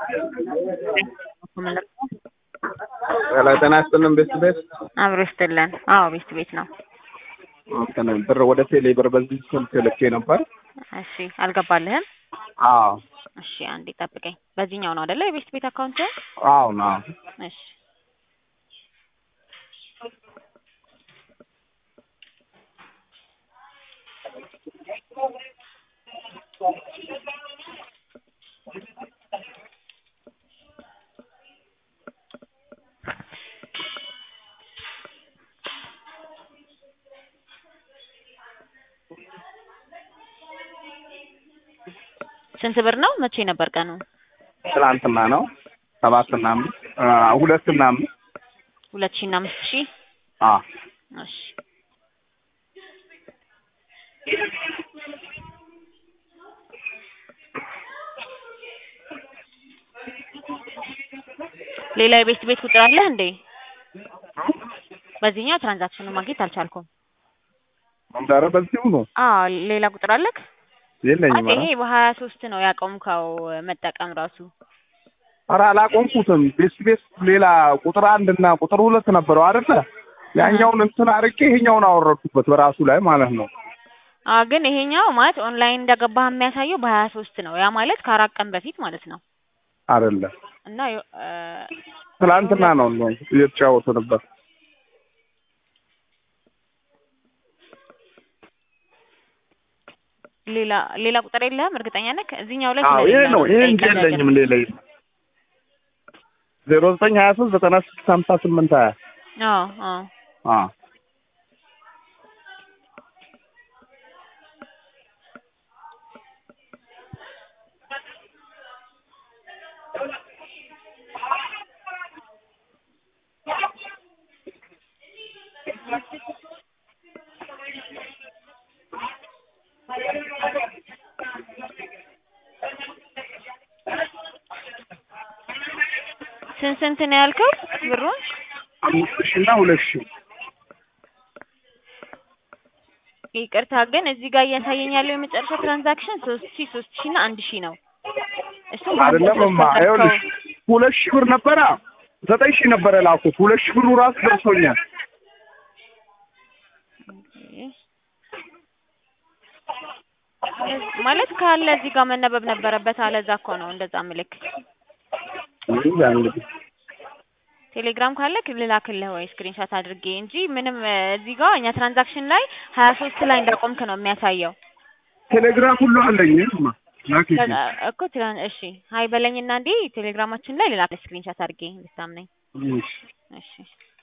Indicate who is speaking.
Speaker 1: ሄሎ ጤና ይስጥልን ቤት ቤት
Speaker 2: አብሮ ይስጥልን። አዎ ቤት ቤት ነው።
Speaker 1: እንትን ብር ወደ ቴሌ ብር በዚህ ስልክ ልኬ ነበር።
Speaker 2: እሺ አልገባልህም?
Speaker 1: አዎ
Speaker 2: እሺ አንዴ ጠብቀኝ። በዚህኛው ነው አይደለ የቤት ቤት አካውንት?
Speaker 1: አዎ ነው።
Speaker 2: እሺ ስንት ብር ነው? መቼ ነበር ቀኑ?
Speaker 1: ትናንትና ነው። ሰባትና አምስት አ፣ ሁለትና አምስት
Speaker 2: ሁለት ሺህ እና አምስት ሺህ
Speaker 1: አ
Speaker 2: እሺ ሌላ የቤት ቤት ቁጥር አለህ እንዴ? በዚህኛው ትራንዛክሽኑን ማግኘት አልቻልኩም።
Speaker 1: ኧረ በዚሁ ነው
Speaker 2: አዎ ሌላ ቁጥር አለክ?
Speaker 1: የለኝም።
Speaker 2: ይሄ በሀያ ሶስት ነው ያቆምከው መጠቀም ራሱ
Speaker 1: ኧረ አላቆምኩትም። ቤት ቤት ሌላ ቁጥር አንድ እና ቁጥር ሁለት ነበረው አይደለ? ያኛውን እንትን አርቄ ይሄኛውን አወረድኩበት በራሱ ላይ ማለት ነው።
Speaker 2: አዎ ግን ይሄኛው ማለት ኦንላይን እንደገባህ የሚያሳየው በሀያ ሶስት ነው። ያ ማለት ከአራት ቀን በፊት ማለት ነው።
Speaker 1: አይደለ?
Speaker 2: እና የ- እ
Speaker 1: ትናንትና ነው ነው እየተጫወቱ ነበር።
Speaker 2: ሌላ ሌላ ቁጥር የለህም? እርግጠኛ ነህ? እዚህኛው ላይ
Speaker 1: አዎ ይሄ
Speaker 2: ስለሌለ
Speaker 1: ነው። ይሄ እንጂ
Speaker 2: ጠይቀህ
Speaker 1: የለኝም። ሌላ የለም። ዜሮ ዘጠኝ ሀያ ሶስት ዘጠና ስድስት ሀምሳ ስምንት ሀያ
Speaker 2: አዎ አዎ
Speaker 1: አ
Speaker 2: ስንት ስንት ነው ያልከው ብሩን?
Speaker 1: አምስት ሺህ እና ሁለት ሺህ
Speaker 2: ይቅርታ ግን እዚህ ጋር እያሳየኝ ያለው የመጨረሻ ትራንዛክሽን ሶስት ሺህ ሶስት ሺህ እና አንድ ሺህ ነው። እሱም
Speaker 1: አይደለም እማ ይኸውልሽ ሁለት ሺህ ብር ነበረ ዘጠኝ ሺህ ነበረ ላኩት። ሁለት ሺህ ብሩ ራሱ ደርሶኛል።
Speaker 2: ማለት ካለ እዚህ ጋር መነበብ ነበረበት። አለዛ እኮ ነው እንደዛ ምልክ
Speaker 1: እንጃ እንግዲህ
Speaker 2: ቴሌግራም ካለክ ልላክልህ ወይ ስክሪንሻት አድርጌ እንጂ ምንም እ፣ እዚህ ጋር እኛ ትራንዛክሽን ላይ ሀያ ሶስት ላይ እንዳቆምክ ነው የሚያሳየው።
Speaker 1: ቴሌግራም ሁሉ አለኝ እማ ላኪልኝ።
Speaker 2: ከዛ እኮ ትራን እሺ ሀይ በለኝና እንዴ ቴሌግራማችን ላይ ልላክልህ ስክሪንሻት አድርጌ እንድታምነኝ።
Speaker 1: እሺ
Speaker 2: እሺ